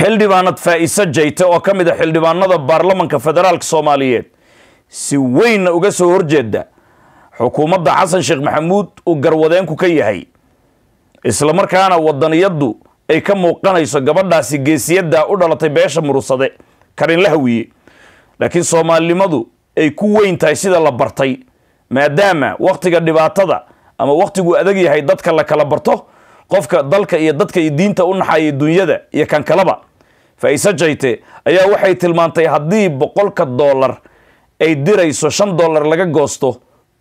xildhibaanad faa'iise jayte oo ka mid a xildhibaanada baarlamanka federaalka soomaaliyeed si weynna uga soo horjeeda xukuumadda xasan sheekh maxamuud uu garwadeenku ka yahay isla markaana wadaniyaddu ay ka muuqanayso gabadhaasi geesiyadda u dhalatay beesha murusade karinla hawiye laakiin soomaalinimadu ay ku weyn tahay sida la bartay maadaama wakhtiga dhibaatada ama wakhtiguu adag yahay dadka la kala barto qofka dalka iyo dadka iyo diinta u naxaya dunyada iyo kan kaleba faa'iise jayte ayaa waxay tilmaantay haddii boqolka dollar ay dirayso shan dollar laga goosto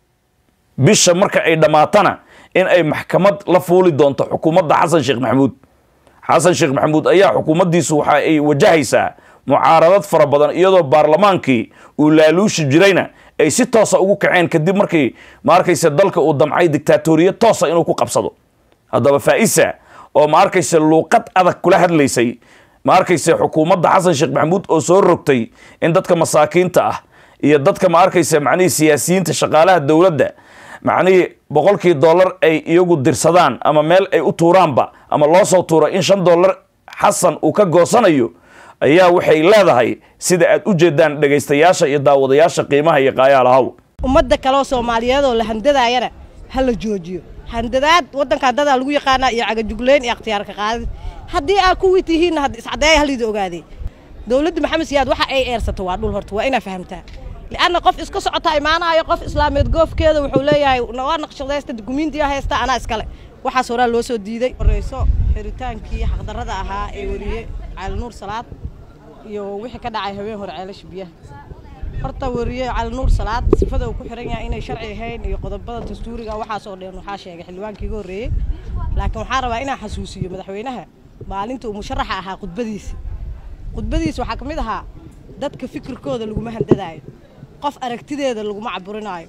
bisha marka ay dhammaatana in ay maxkamad la fuuli doonto xukuumadda xasan sheekh maxamuud xasan sheekh maxamuud ayaa xukuumaddiisu waxa ay wajahaysaa mucaaradad fara badan iyadoo baarlamaankii uu laaluushi jirayna ay si toosa ugu kaceen kadib markii ma arkayse dalka uu damcay dictaatoriyad toosa inuu ku qabsado haddaba faa-isa oo ma arkayse luuqad adag kula hadlaysay ma arkayse xukuumadda xasan sheekh maxamuud oo soo rogtay in dadka masaakiinta ah iyo dadka ma arkayse macnihii siyaasiyiinta shaqaalaha dowladda macnihii boqolkii dollar ay iyagu dirsadaan ama meel ay u tuuraanba ama loo soo tuuro in shan dollar xasan uu ka goosanayo ayaa waxay leedahay sida aad u jeedaan dhegaystayaasha iyo daawadayaasha qiimaha iyo qaayaalahaw ummadda kaleoo soomaaliyeed oo la handadaayana ha la joojiyo handadaad waddankan dadaa lagu yaqaanaa iyo cagajugleyn iyo akhtiyaarka qaadid haddii aa kuwii tihiinna had iscadeeya halida ogaadee dowladda maxamed siyaad waxa ay eersato waa dhul horta waa inaa fahamtaa lianna qof iska socota imaanaayo qof islaameed goofkeeda wuxuu leeyahay waa naqshadaysta dukumiintiya haysta anaa iskale waxaas horaa loo soo diiday horeyso xiritaankii xaqdarrada ahaa ee weriye cali nuur salaad iyo wixii ka dhacay habeen hore ceelasha biyaha horta weriye cali nuur salaad sifada uu ku xiran yahay inay sharci ahayn iyo qodobada dastuuriga waxaas oo dhan waxaa sheegay xildhibaankii iga horreeyey laakiin waxaan rabaa inaan xasuusiyo madaxweynaha maalinta uu musharaxa ahaa khudbadiisi khudbadiisi waxaa ka mid ahaa dadka fikirkooda laguma handadaayo qof aragtideeda laguma caburinaayo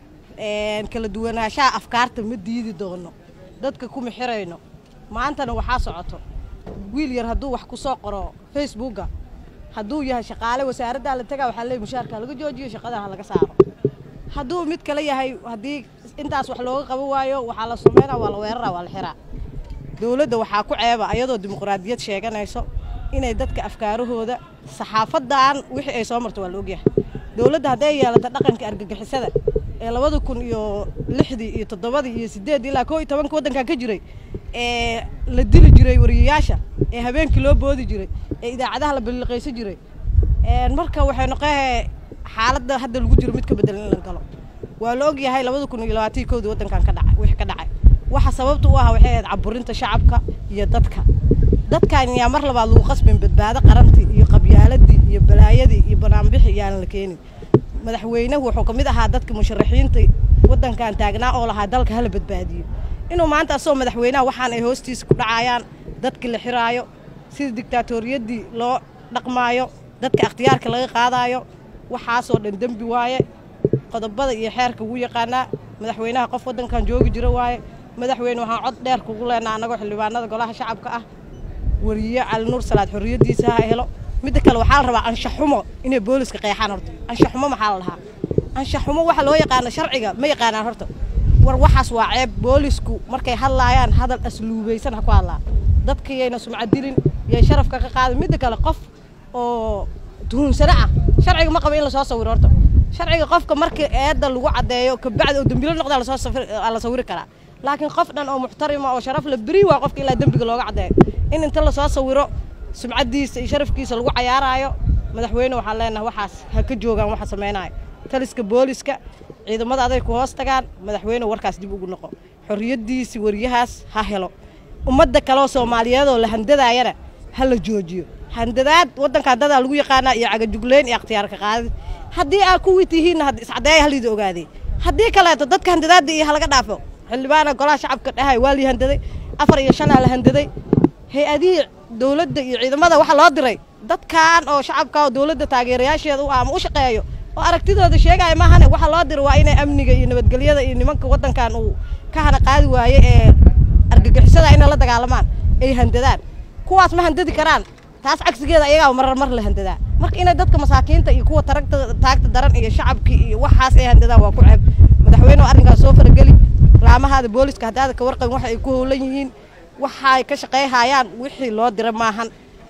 kala duwanaanshaha afkaarta ma diidi doono dadka kuma xirayno maantana waxaa socoto wiil yar hadduu wax ku soo qoro facebooka hadduu yahay shaqaale wasaaraddaa la tagaa waxaa leey mushaarka laga joojiyo shaqada ha laga saaro hadduu mid kale yahay haddii intaas wax looga qaban waayo waxaa la sumeynaa waa la weeraraa waa la xiraa dowladda waxaa ku ceeba ayadoo dimuqraadiyad sheeganayso inay dadka afkaarahooda saxaafadan wixii ay soo marto waa la ogyahay dowladda hadday yeelato dhaqanka argagixisada ee labada kun iyo lixdii iyo toddobadii iyo sideeddii ilaa koo iyo tobanka waddankan ka jiray ee la dili jiray wariyayaasha ee habeenkii loo boodi jiray ee idaacadaha la balliqaysan jiray marka waxay noqoe xaaladda hadda lagu jiro mid ka bedelan in la galo waa la ogyahay labada kun iyo labaatan koodii waddankan ka dhacay wixii ka dhacay waxa sababta u ah waxay ahayd caburinta shacabka iyo dadka dadkan yaa mar labaad lagu qasbin badbaado qarantii iyo qabyaaladii iyo balaayadii iyo banaanbixi yaanan la keenin madaxweynuhu wuxuu ka mid ahaa dadka musharaxiinta waddankan taagnaa oo lahaa dalka hala badbaadiyo inuu maanta asagoo madaxweynaha waxaan ay hoostiisa ku dhacayaan dadka la xiraayo sida dictaatoriyadii loo dhaqmaayo dadka akhtiyaarka laga qaadaayo waxaasoo dhan dembi waaye qodobada iyo xeerka ugu yaqaanaa madaxweynaha qof waddankan joogi jira waaye madaxweyne waxaan cod dheer kugu leenaa annagoo xildhibaanada golaha shacabka ah wariye cali nuur salaad xorriyaddiisa ha helo midda kale waxaa la rabaa anshaxumo inay booliska qeexaan horta anshaxumo maxaa la dhahaa anshaxumo waxa loo yaqaano sharciga ma yaqaanaan horta war waxaas waa ceeb boolisku markay hadlaayaan hadal asluubaysan ha ku hadlaan dadka yayna sumcadilin yay sharafka ka qaadin midda kale qof oo tuhunsano ah sharciga ma qaba in lasoo sawiro horta sharciga qofka markii eedda lagu caddeeyo kabacdi oo dembilo noqda la sawiri karaa laakiin qof dhan oo muxtarima oo sharaf la beri waa qofka ilaa dembiga looga caddeeyo in inta lasoo sawiro sumcaddiisa iyo sharafkiisa lagu cayaaraayo madaxweyne waxaan leenahay waxaas ha ka joogaan waxa samaynayo taliska booliska ciidamada aday ku hoos tagaan madaxweyne warkaas dib ugu noqo xorriyaddiisi wariyahaas ha helo ummadda kaleoo soomaaliyeed oo la handadaayana ha la joojiyo handadaad waddankan dadaa lagu yaqaanaa iyo cagajugleyn iyo akhtiyaarka qaadid haddii aa kuwii tihiinna had iscadeeya halida ogaadee haddii kaleeto dadka handadaadda iyo halaga dhaafo xildhibaana golaha shacabka dhahay waa lii handaday afar iyo shanaa la handaday hay-adihii dowladda iyo ciidamada waxaa loo diray dadkan oo shacabka oo dowladda taageerayaasheeda u ah ama u shaqeeyo oo aragtidooda sheegaya maahane waxaa loo diray waa inay amniga iyo nabadgelyada iyo nimanka waddankan uu ka hana qaadi waaye ee argagixisada inay la dagaalamaan ay handadaan kuwaas ma handadi karaan taas cagsigeeda ayagaa marar mar la handadaa marka inay dadka masaakiinta iyo kuwa taragta taagta daran iyo shacabkii iyo waxaas ay handadaan waa ku ceeb madaxweyne arrinkaas soo farageli laamahaada booliska haddaada ka warqabin waxa ay ku howlan yihiin waxay ka shaqayhayaan wixii loo dira maahan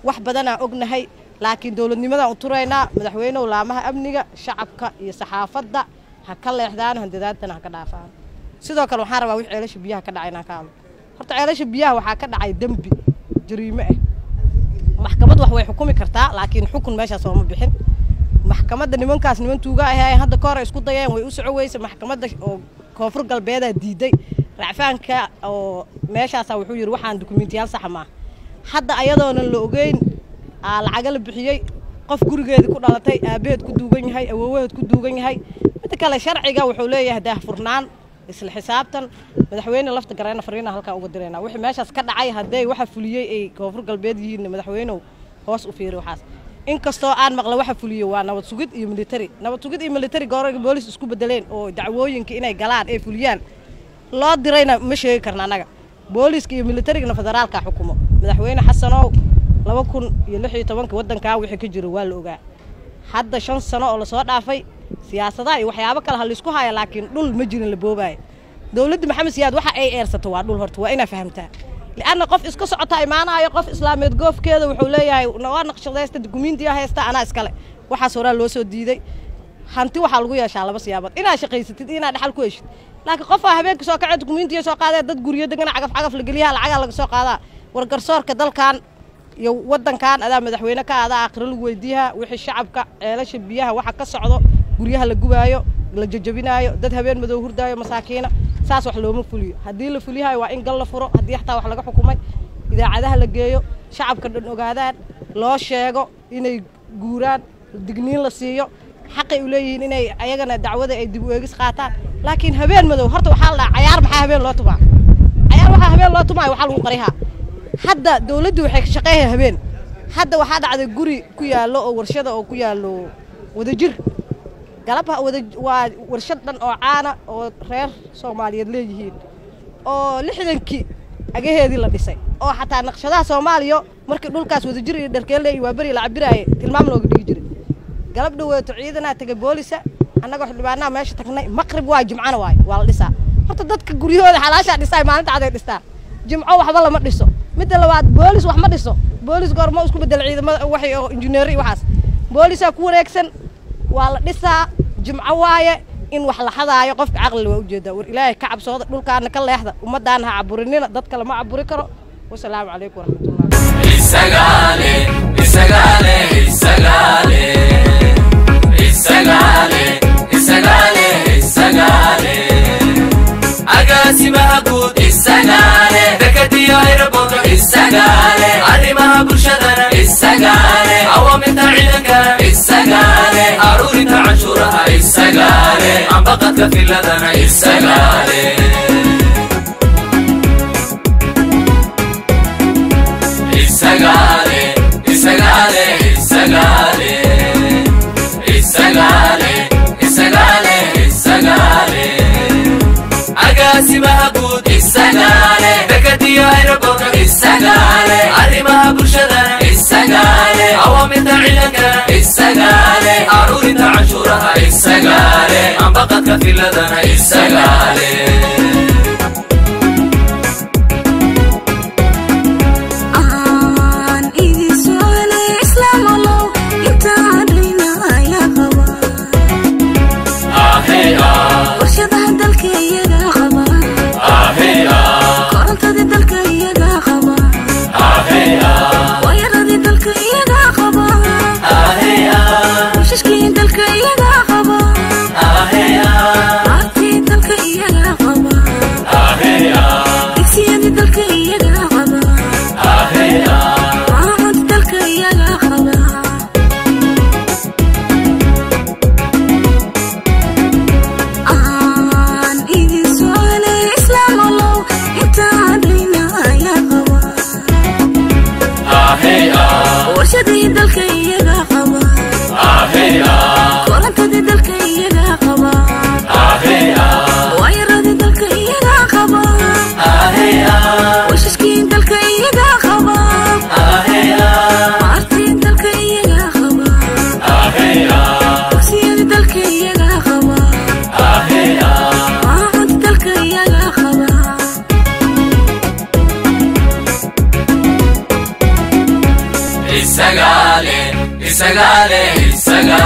wax badanaa ognahay laakiin dowladnimadaan u turaynaa madaxweynehu laamaha amniga shacabka iyo saxaafadda ha ka leexdaan handadaadana ha ka dhaafaan sidoo kale waxaan rabaa wix ceelasha biyaha ka dhacay inaan ka hadlo horta ceelasha biyaha waxaa ka dhacay dembi jariime ah maxkamad wax way xukumi kartaa laakiin xukun meeshaas ooma bixin maxkamadda nimankaas niman tuuga ahaayeen hadda ka hore isku dayeen way u soco weyse maxkamadda oo koonfur galbeedaa diiday racfaanka oo meeshaasa wuxuu yidhi waxaan dukumentiyaal saxa maaha hadda ayadoonan la ogeyn aa lacaga la bixiyey qof gurigeedii ku dhalatay aabaheed ku duugan yahay awoowaheed ku duugan yahay midda kale sharciga wuxuu leeyahay daahfurnaan isla xisaabtan madaxweyne lafta gareena fariina halkaa uga dirayna wixii meeshaas ka dhacay haddee waxa fuliyey ay koonfur galbeed yihiin madaxweynehu hoos u fiiri waxaas inkastoo aan maqla waxa fuliyo waa nabad sugid iyo military nabad sugid iyo military goorarka boolis isku bedeleen oo dacwooyinka inay galaan ee fuliyaan loo dirayna ma sheegi karna annaga booliska iyo militarigana federaalka xukumo madaxweyne xasanow laba kun iyo lix iyo tobanka waddankaa wixii ka jiro waa la ogaa hadda shan sano oo lasoo dhaafay siyaasadaha iyo waxyaabo kale ha laysku haya laakiin dhul ma jirin la boobaayo dowladda maxamed siyaad waxa ay eersato waa dhul horta waa inaa fahamtaa lianna qof iska socota imaanayo qof islaameed goofkeeda wuxuu leeyahay waa naqshadaysta dukumiintiya haysta anaa iskale waxaas horaa loo soo diiday hanti waxaa lagu yeeshaa laba siyaabood inaad shaqaysatid iyo inaad dhaxal ku heshid laakiin qofaa habeenka soo kacee dukumiintiya soo qaadee dad guryo degana cagaf cagaf la geliyaha lacagaa laga soo qaadaa wargarsoorka dalkan iyo waddankan adaa madaxweyne ka adaa aakhiro lagu weydiiyaha wixii shacabka ceelasha biyaha waxa ka socdo guryaha la gubaayo la jajabinaayo dad habeen madow hurdaayo masaakiina saas wax looma fuliyo haddii la fuliyahayo waa in gal la furo haddii xataa wax laga xukumay idaacadaha la geeyo shacabka dhan ogaadaan loo sheego inay guuraan digniin la siiyo xaqay u leeyihiin inay ayagana dacwada ay dib u eegis qaataan laakiin habeen madow horta waxaa la dhaha cayaar maxaa habeen loo tumaa cayaar waxaa habeen loo tumaayo waxaa lagu qarihaa hadda dawladdu waxay ka shaqeeyahay habeen hadda waxaa dhacday guri ku yaallo oo warshada oo ku yaallo wadajir galabha wada waa warshad dhan oo caana oo reer soomaaliyeed leeyihiin oo lixdankii agaheedii la dhisay oo xataa naqshadaha soomaaliya markii dhulkaas wadajir iyo dharkeelle iyo waaberi la cabiraaye tilmaam looga dhigi jiray galab dhaweeto ciidanaa tegay boolisa annaga xildhibaanaha meesha tagnay maqrib waay jimcana waay waa la dhisaa horta dadka guryahooda xalaashaa dhisaa maalinta caday dhistaan jimco waxba lama dhiso midda labaad boolis wax ma dhiso boolis goormo isku bedel ciidamada waxay oo injineer iyo waxaas boolisaa ku wareegsan waa la dhisaa jimco waaye in wax la xadaayo qofka caqlila waa ujeedaa war ilaahay ka cabsooda dhulkaana ka leexda ummaddaana ha caburinina dadka lama caburi karo wasalaamu calaykum waraxmatullah isagaale isagaale isagaale isagaale isagaale isagaale agaasimaha guud isagaale dekadiyo aeroboorto isagaale arrimaha bulshadana isagaale awaamirta ciidankana isagaale aruurinta canshuuraha isagaale ambaqadka filadana isagaale isagaale isagaale isagaale isagaale isagaale isagaale agaasimaha guud isagaale dekadiyo aeroboorto isagaale arrimaha bulshadana isagaale awaamirta ciidankana isagaale aruurinta canshuuraha isagaale ambaqadka filadana isagaale aan idin su'aalay islaam allow intaan dhayna ayaa qaba ahey ah warshadaha dalka iyagaa qaba ahey ah korontadii dalka iyagaa qaba ahey ah waayaradii dalka iyagaa qaba ahey ah washashkii dalka iyagaa qaba ahey ah aartii dalka iyagaa qaba ahey ah digsiyadii dalka iyagaa qaba ahey ah maamulka dalka iyagaa qaba aan idin su'aalay islaam allow intaan dhayna ayaa qaba ahey ah warshadii dalka iyagaa qaba ahey ah korontadii dalka iyagaa qaba ahey ah waayaradii dalka iyagaa qaba ahey ah washashkii dalka iyagaa qaba ahey ah aartii dalka iyagaa qaba ahey ah dugsiyadii dalka iyagaa qaba ahey ah maamulka dalka iyagaa qaba isagale isagale isaga